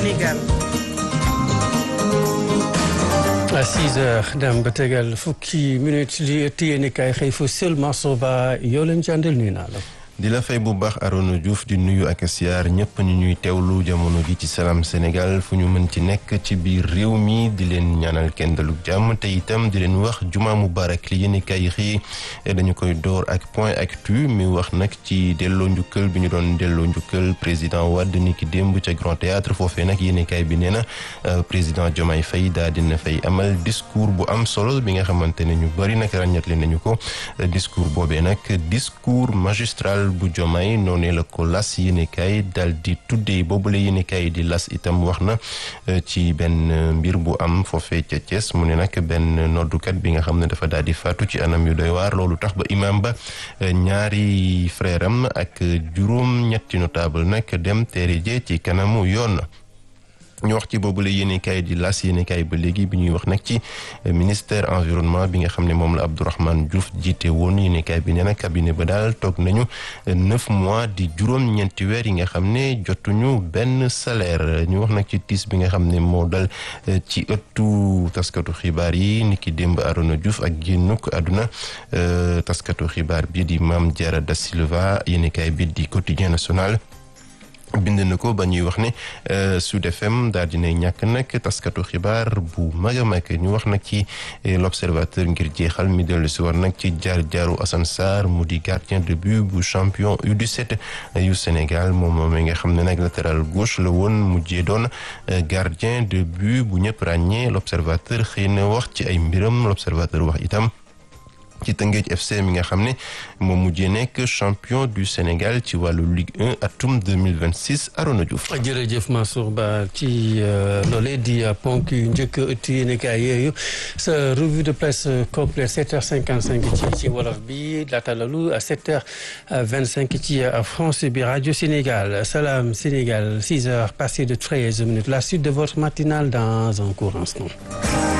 Sénégal. à 6 heures dem ba tegal fukki minutes li téye ni kay xëy fa seulement soba yoo leen jàndal nuyu naa la. di la fay bu baax Arona Diouf di nuyu ak siyaar ñëpp ñu ñuy teewlu jamono gi ci Salam Sénégal fu ñu mën ci nekk ci biir réew mi di leen ñaanal kenn dalug jàmm te itam di leen wax juma mubarak li yéen kay xii dañu koy door ak point actu mi wax nag ci delloo njukkal bi ñu doon delloo njukkal président Wade ni ki démb ca Grand Théâtre foofee nag yéen kay bi nee na président Diomaye Faye daa dina fay amal discours bu am solo bi nga xamante ne ñu bëri nag ràññatle nañu ko discours boobee nag discours magistral bu Diomaye noonee la ko las yéenekaay dal di tuddee boobule yéenekaay di las itam wax na ci benn mbir bu am foofee ca Thiès mu ne nag benn noddukat bi nga xam ne dafa daal di faatu ci anam yu doy waar loolu tax ba imam ba ñaari frère am ak juróom ñetti notable nag dem teere jee ci kanamu yoon ñu wax ci boobule yéenekaay di las yéenekaay ba léegi bi ñuy wax nag ci ministère environnement bi nga xam ne moom la Abdourahmane Diouf jiite woon yéenekaay bi nee na cabinet ba daal toog nañu neuf mois di juróom-ñeenti weer yi nga xam ne jotuñu benn salaire ñu wax nag ci tiis bi nga xam ne moo dal ci ëttu taskatu xibaar yi ni ki démb Arona Diouf ak génnuk àdduna taskatu xibaar bi di Mame Diarra Da Silva yéenekaay bi di quotidien national bind na ko ba ñuy wax ne Sud FM daal dinay ñàkk nag taskatu xibaar bu mag a mag ñu wax nag ci l'observateur ngir jeexal mi dellu si war nag ci jaar jaaru Assane Sarr mu di gardien de but bu champion U17 yu Sénégal moom moom nga xam ne nag latéral gauche la woon mujjee doon gardien de but bu ñëpp ràññee l'observateur xëy na wax ci ay mbiram l'observateur wax itam ci Tëngéej FC mi nga xam ne moom mujjee nekk champion du Sénégal ci wàllu Ligue 1 atum 2026 Arona Diouf. jërëjëf Mansour Ba ci loolee di ponk yu njëkk ëtt yéenekaay yooyu sa revue de presse complète 7h55 ci ci wolof bi laata loolu 7h25 ci France bi rajo Sénégal Salam Sénégal 6h passé de 13 minutes la suite de votre matinale dans un court instant.